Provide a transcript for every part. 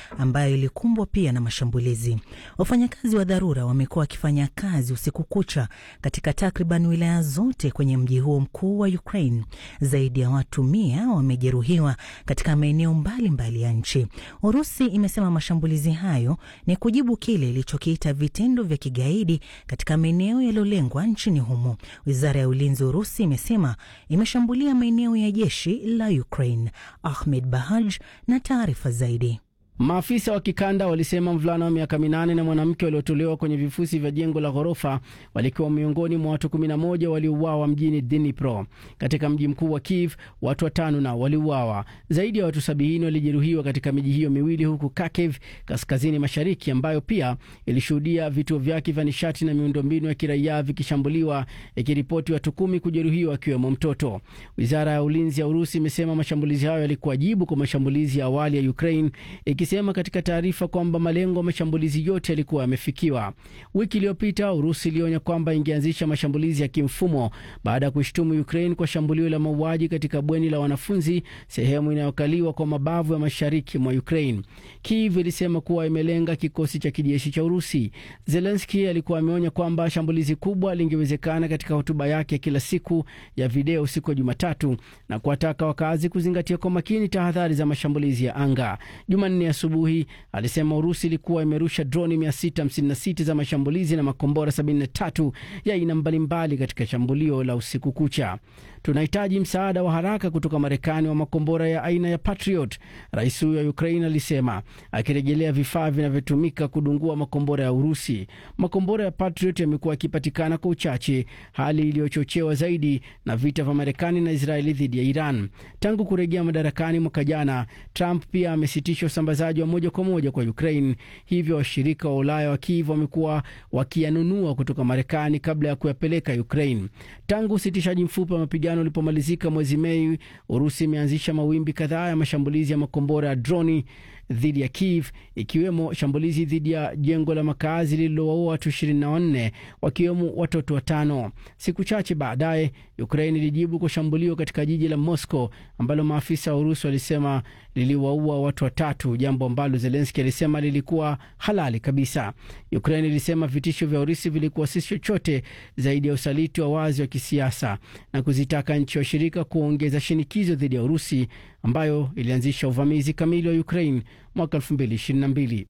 ambayo ilikumbwa pia na mashambulizi. Wafanyakazi wa dharura wamekuwa wakifanya kazi usiku kucha katika takriban wilaya zote kwenye mji huo mkuu wa Ukraine. Zaidi ya watu mia wamejeruhiwa katika maeneo mbalimbali ya nchi. Urusi imesema mashambulizi hayo ni kujibu kile ilichokiita vitendo vya kigaidi katika maeneo yaliyolengwa nchini humo. Wizara ya ulinzi Urusi imesema imeshambulia maeneo ya jeshi la Ukraine. Ahmed Bahaj na taarifa zaidi. Maafisa wa kikanda walisema mvulana wa miaka minane na mwanamke waliotolewa kwenye vifusi vya jengo la ghorofa walikuwa miongoni mwa watu 11 waliouawa mjini Dnipro. Katika mji mkuu wa Kiev, watu watano nao waliuawa. Zaidi ya watu sabini walijeruhiwa katika miji hiyo miwili, huku Kharkiv kaskazini mashariki, ambayo pia ilishuhudia vituo vyake vya nishati na miundombinu ya kiraia vikishambuliwa, ikiripoti watu kumi kujeruhiwa, akiwemo mtoto. Wizara ya ulinzi ya Urusi imesema mashambulizi hayo yalikuwa jibu kwa mashambulizi ya awali ya Ukraine sema katika taarifa kwamba malengo ya mashambulizi yote yalikuwa yamefikiwa. Wiki iliyopita Urusi ilionya kwamba ingeanzisha mashambulizi ya kimfumo baada ya kuishtumu Ukraine kwa shambulio la mauaji katika bweni la wanafunzi, sehemu inayokaliwa kwa mabavu ya mashariki mwa Ukraine. Kiev ilisema kuwa imelenga kikosi cha kijeshi cha Urusi. Zelenski alikuwa ameonya kwamba shambulizi kubwa lingewezekana katika hotuba yake ya kila siku ya video siku ya Jumatatu na kuwataka wakazi kuzingatia kwa makini tahadhari za mashambulizi ya anga. Jumanne asubuhi alisema Urusi ilikuwa imerusha droni 656 za mashambulizi na makombora 73 ya aina mbalimbali katika shambulio la usiku kucha. Tunahitaji msaada wa haraka kutoka Marekani wa makombora ya aina ya Patriot, rais huyo wa Ukraine alisema, akirejelea vifaa vinavyotumika kudungua makombora ya Urusi. Makombora ya Patriot yamekuwa yakipatikana kwa uchache, hali iliyochochewa zaidi na vita vya Marekani na Israeli dhidi ya Iran. Tangu kurejea madarakani mwaka jana, Trump pia amesitisha usambazaji wa moja kwa moja kwa Ukraine, hivyo washirika wa Ulaya wa Kiev wamekuwa wakiyanunua kutoka Marekani kabla ya kuyapeleka Ukraine. Tangu usitishaji mfupi wa mapigano ulipomalizika mwezi Mei, Urusi imeanzisha mawimbi kadhaa ya mashambulizi ya makombora ya droni dhidi ya Kiev, ikiwemo shambulizi dhidi ya jengo la makazi lililowaua watu 24 wakiwemo watoto watano. Siku chache baadaye, Ukraine ilijibu kwa shambulio katika jiji la Moscow ambalo maafisa wa Urusi walisema liliwaua watu watatu, jambo ambalo Zelenski alisema lilikuwa halali kabisa. Ukraine ilisema vitisho vya Urusi vilikuwa si chochote zaidi ya usaliti wa wazi wa kisiasa na kuzitaka nchi washirika kuongeza shinikizo dhidi ya Urusi ambayo ilianzisha uvamizi kamili wa Ukraine mwaka 2022.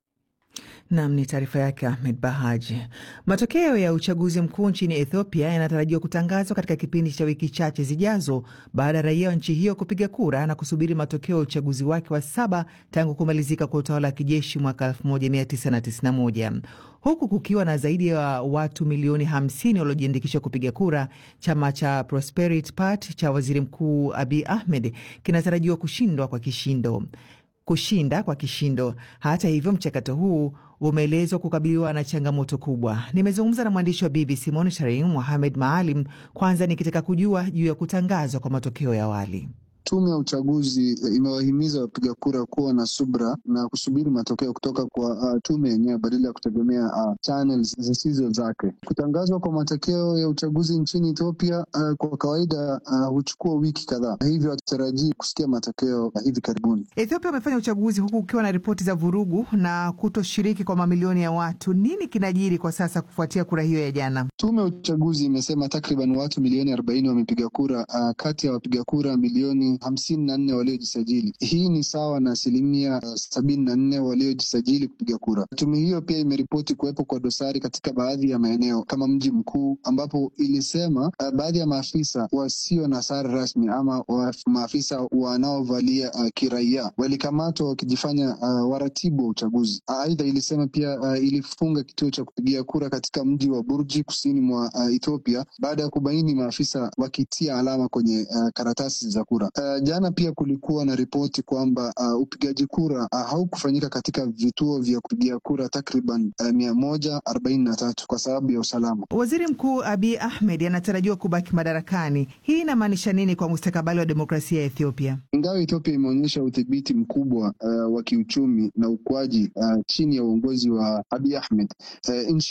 Nam ni taarifa yake Ahmed Bahaji. Matokeo ya uchaguzi mkuu nchini Ethiopia yanatarajiwa kutangazwa katika kipindi cha wiki chache zijazo baada ya raia wa nchi hiyo kupiga kura na kusubiri matokeo ya uchaguzi wake wa saba tangu kumalizika kwa utawala wa kijeshi mwaka 1991 huku kukiwa na zaidi ya watu milioni 50 waliojiandikisha kupiga kura. Chama cha Prosperity Party cha waziri mkuu Abiy Ahmed kinatarajiwa kushindwa kwa kishindo kushinda kwa kishindo. Hata hivyo, mchakato huu umeelezwa kukabiliwa na changamoto kubwa. Nimezungumza na mwandishi wa BBC Monitoring Mohamed Maalim, kwanza nikitaka kujua juu ya kutangazwa kwa matokeo ya awali. Tume ya uchaguzi imewahimiza wapiga kura kuwa na subra na kusubiri matokeo kutoka kwa uh, tume yenyewe badala ya kutegemea uh, channels zisizo zake. Kutangazwa kwa matokeo ya uchaguzi nchini Ethiopia uh, kwa kawaida huchukua uh, wiki kadhaa, hivyo hatutarajii kusikia matokeo uh, hivi karibuni. Ethiopia wamefanya uchaguzi huku ukiwa na ripoti za vurugu na kutoshiriki kwa mamilioni ya watu. Nini kinajiri kwa sasa kufuatia kura hiyo ya jana? Tume ya uchaguzi imesema takriban watu milioni arobaini wamepiga kura uh, kati ya wapiga kura milioni hamsini na nne waliojisajili. Hii ni sawa na asilimia uh, sabini na nne waliojisajili kupiga kura. Tume hiyo pia imeripoti kuwepo kwa dosari katika baadhi ya maeneo kama mji mkuu, ambapo ilisema uh, baadhi ya maafisa wasio na sare rasmi ama wa, maafisa wanaovalia uh, kiraia walikamatwa wakijifanya uh, waratibu wa uchaguzi. Aidha uh, ilisema pia uh, ilifunga kituo cha kupigia kura katika mji wa Burji kusini mwa uh, Ethiopia baada ya kubaini maafisa wakitia alama kwenye uh, karatasi za kura. Uh, jana pia kulikuwa na ripoti kwamba uh, upigaji kura uh, haukufanyika katika vituo vya kupigia kura takriban uh, mia moja arobaini na tatu kwa sababu ya usalama. Waziri Mkuu Abiy Ahmed anatarajiwa kubaki madarakani. Hii inamaanisha nini kwa mustakabali wa demokrasia ya Ethiopia? Ingawa Ethiopia imeonyesha udhibiti mkubwa uh, wa kiuchumi na ukuaji uh, chini ya uongozi wa Abiy Ahmed, uh, nchi hiyo bado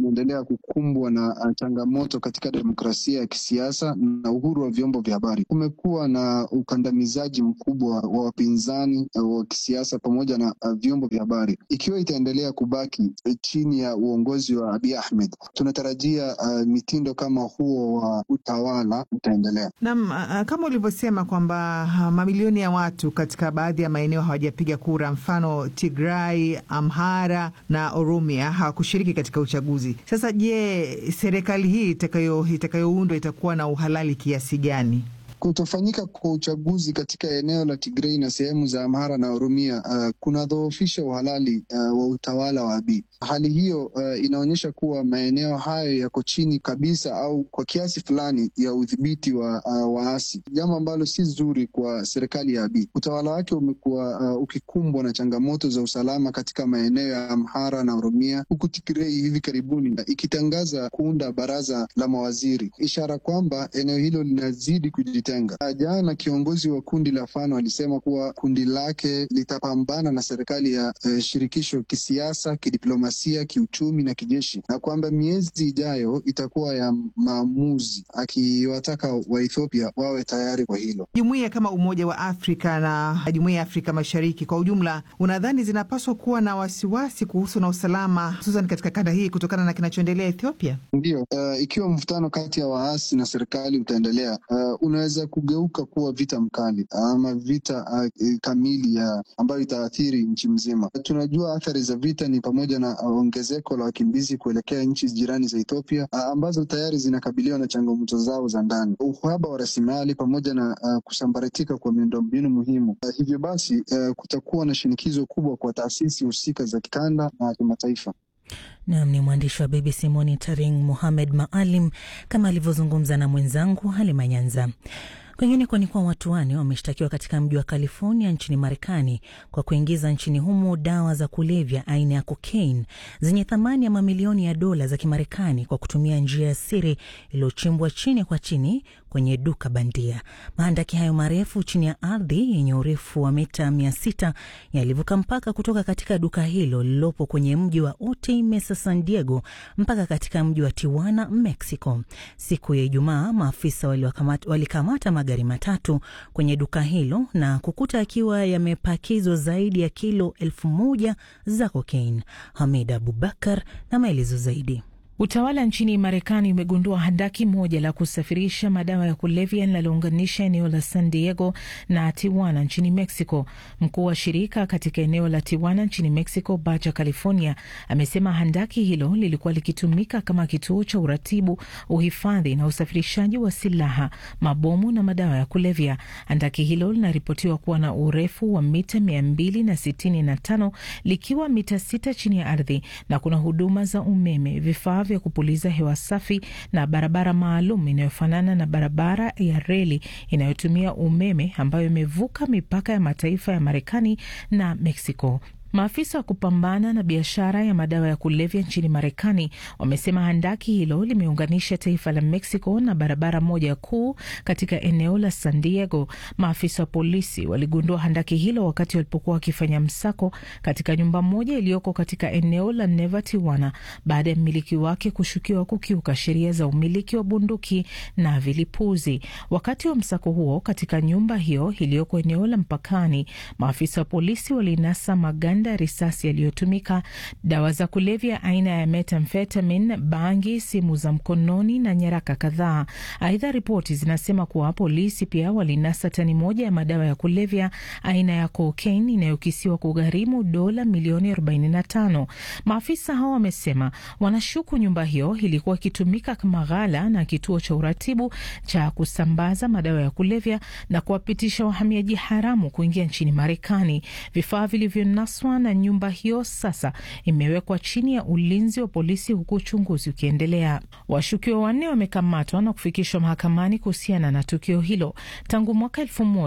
inaendelea kukumbwa na changamoto katika demokrasia ya kisiasa na uhuru wa vyombo vya habari. Kumekuwa na ukandamizaji mkubwa wa wapinzani wa kisiasa pamoja na vyombo vya habari. Ikiwa itaendelea kubaki chini ya uongozi wa Abiy Ahmed, tunatarajia uh, mitindo kama huo wa utawala utaendelea. Naam, kama ulivyosema kwamba mamilioni ya watu katika baadhi ya maeneo hawajapiga kura, mfano Tigray, Amhara na Oromia hawakushiriki katika uchaguzi. Sasa je, serikali hii itakayoundwa itakayo itakuwa na uhalali kiasi gani? Kutofanyika kwa uchaguzi katika eneo la Tigrei na sehemu za Amhara na Oromia uh, kunadhoofisha uhalali uh, wa utawala wa Abiy. Hali hiyo uh, inaonyesha kuwa maeneo hayo yako chini kabisa au kwa kiasi fulani ya udhibiti wa uh, waasi, jambo ambalo si zuri kwa serikali ya Abiy. Utawala wake umekuwa uh, ukikumbwa na changamoto za usalama katika maeneo ya Amhara na Oromia, huku Tigrei hivi karibuni uh, ikitangaza kuunda baraza la mawaziri, ishara kwamba eneo hilo linazidi kujitenga. Jana kiongozi wa kundi la Fano alisema kuwa kundi lake litapambana na serikali ya uh, shirikisho kisiasa, kidiplomasia, kiuchumi na kijeshi, na kwamba miezi ijayo itakuwa ya maamuzi, akiwataka Waethiopia wawe tayari kwa hilo. Jumuiya kama Umoja wa Afrika na Jumuiya ya Afrika Mashariki kwa ujumla, unadhani zinapaswa kuwa na wasiwasi kuhusu na usalama, hususan katika kanda hii kutokana na kinachoendelea Ethiopia? Ndiyo, uh, ikiwa mvutano kati ya waasi na serikali utaendelea, uh, unaweza kugeuka kuwa vita mkali ama vita uh, kamili ya ambayo itaathiri nchi mzima. Tunajua athari za vita ni pamoja na ongezeko la wakimbizi kuelekea nchi jirani za Ethiopia uh, ambazo tayari zinakabiliwa na changamoto zao za ndani, uhaba wa rasilimali pamoja na uh, kusambaratika kwa miundombinu muhimu. Uh, hivyo basi uh, kutakuwa na shinikizo kubwa kwa taasisi husika za kikanda na kimataifa. Nam ni mwandishi wa BBC Monitoring Muhamed Maalim kama alivyozungumza na mwenzangu Halima Nyanza. Kwingineko ni kuwa watu wane wameshtakiwa katika mji wa California nchini Marekani kwa kuingiza nchini humo dawa za kulevya aina ya cocaine zenye thamani ya mamilioni ya dola za Kimarekani kwa kutumia njia ya siri iliyochimbwa chini kwa chini kwenye duka bandia. Mahandaki hayo marefu chini ya ardhi yenye urefu wa mita mia sita yalivuka mpaka kutoka katika duka hilo lililopo kwenye mji wa Otay Mesa, San Diego mpaka katika mji wa Tijuana, Mexico. Siku ya Ijumaa, maafisa walikamata magari matatu kwenye duka hilo na kukuta akiwa yamepakizwa zaidi ya kilo elfu moja za cocaine. Hamid Abubakar na maelezo zaidi. Utawala nchini Marekani umegundua handaki moja la kusafirisha madawa ya kulevya linalounganisha eneo la San Diego na Tijuana nchini Mexico. Mkuu wa shirika katika eneo la Tijuana nchini Mexico, Baja California, amesema handaki hilo lilikuwa likitumika kama kituo cha uratibu, uhifadhi na usafirishaji wa silaha, mabomu na madawa ya kulevya. Handaki hilo linaripotiwa kuwa na urefu wa mita mia mbili na sitini na tano likiwa mita sita chini ya ardhi na kuna huduma za umeme, vifaa vya kupuliza hewa safi na barabara maalum inayofanana na barabara ya reli inayotumia umeme ambayo imevuka mipaka ya mataifa ya Marekani na Mexico. Maafisa wa kupambana na biashara ya madawa ya kulevya nchini Marekani wamesema handaki hilo limeunganisha taifa la Mexico na barabara moja kuu katika eneo la San Diego. Maafisa wa polisi waligundua handaki hilo wakati walipokuwa wakifanya msako katika nyumba moja iliyoko katika eneo la Neva Tijuana, baada ya mmiliki wake kushukiwa kukiuka sheria za umiliki wa bunduki na vilipuzi. Wakati wa msako huo katika nyumba hiyo iliyoko eneo la mpakani, maafisa wa polisi walinasa maganda ya risasi yaliyotumika, dawa za kulevya aina ya methamphetamine, bangi, simu za mkononi na nyaraka kadhaa. Aidha, ripoti zinasema kuwa polisi pia walinasa tani moja ya madawa ya kulevya aina ya cocaine inayokisiwa kugharimu dola milioni 45. Maafisa hao wamesema wanashuku nyumba hiyo ilikuwa ikitumika kama ghala na kituo cha uratibu cha kusambaza madawa ya kulevya na kuwapitisha wahamiaji haramu kuingia nchini Marekani. Vifaa vilivyonaswa na nyumba hiyo sasa imewekwa chini ya ulinzi wa polisi huku uchunguzi ukiendelea. Washukiwa wanne wamekamatwa na kufikishwa mahakamani kuhusiana na tukio hilo. Tangu mwaka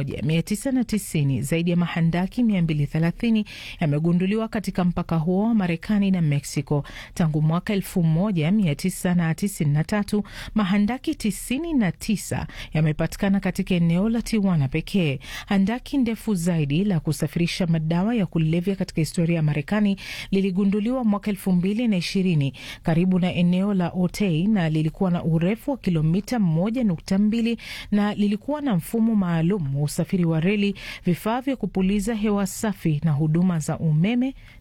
1990 zaidi ya mahandaki 230 yamegunduliwa katika mpaka huo wa Marekani na Mexico. Tangu mwaka 1993 mahandaki 99 yamepatikana katika eneo la Tijuana pekee. Handaki ndefu zaidi la kusafirisha madawa ya kulevya katika katika historia ya Marekani liligunduliwa mwaka elfu mbili na ishirini karibu na eneo la Otay na lilikuwa na urefu wa kilomita moja nukta mbili na lilikuwa na mfumo maalum wa usafiri wa reli, vifaa vya kupuliza hewa safi na huduma za umeme